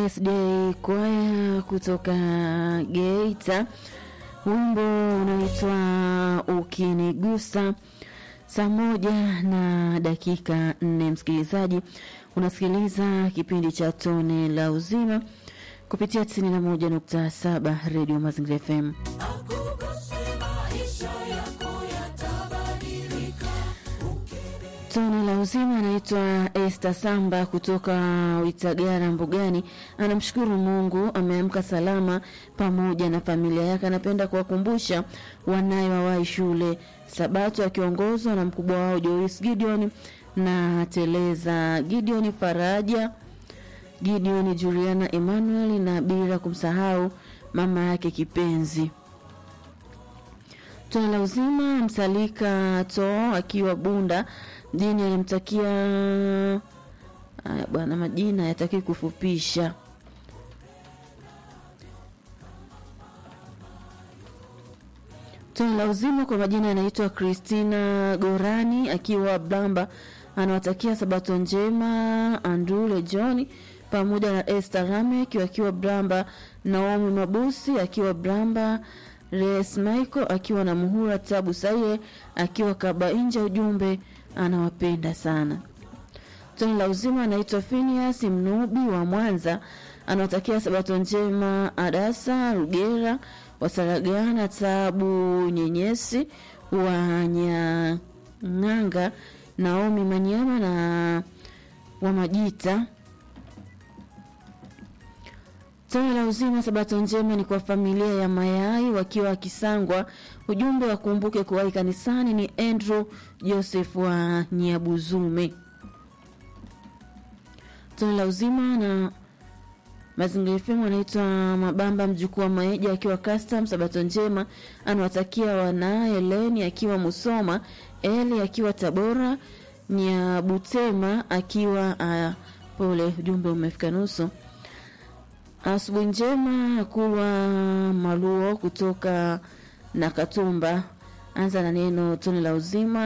SDA kwaya kutoka Geita, wimbo unaitwa Ukinigusa. Saa moja na dakika nne, msikilizaji, unasikiliza kipindi cha Tone la Uzima kupitia 91.7 Radio Mazingira FM. Tone la uzima anaitwa Esther Samba kutoka Witagara Mbugani. Anamshukuru Mungu ameamka salama pamoja na familia yake. Anapenda kuwakumbusha wanaye wawahi shule Sabato, akiongozwa na mkubwa wao Joyce Gideon na Teleza Gideon, Faraja Gideon, Juliana Emmanuel na bila kumsahau mama yake kipenzi. Tone la uzima Msalika to akiwa Bunda mjini alimtakia haya bwana, majina yataki kufupisha. Tone la uzima kwa majina anaitwa Christina Gorani akiwa Blamba, anawatakia sabato njema Andule John pamoja na Esther Ramek akiwa Blamba, Naomi Mabusi akiwa Blamba, Res Michael akiwa na Muhura, Tabu Saye akiwa Kabainja. Ujumbe anawapenda sana. Tone la uzima anaitwa Phineas Mnubi wa Mwanza, anawatakia sabato njema Adasa Rugera Wasaragana, Tabu Nyenyesi wa Nyang'anga, Naomi Manyama na wa Majita. Tone la uzima sabato njema ni kwa familia ya Mayai wakiwa Kisangwa. Ujumbe wakumbuke kuwahi kanisani. Ni Andrew Joseph wa Nyabuzume. Tone la uzima na Mazingira FM anaitwa Mabamba mjukuu wa Maeja akiwa custom. Sabato njema anawatakia wanaye Leni akiwa Musoma, Eli akiwa Tabora, Nyabutema akiwa uh, pole. Ujumbe umefika nusu. Asubuhi njema kuwa Maluo kutoka na Katumba. Anza na neno tone la uzima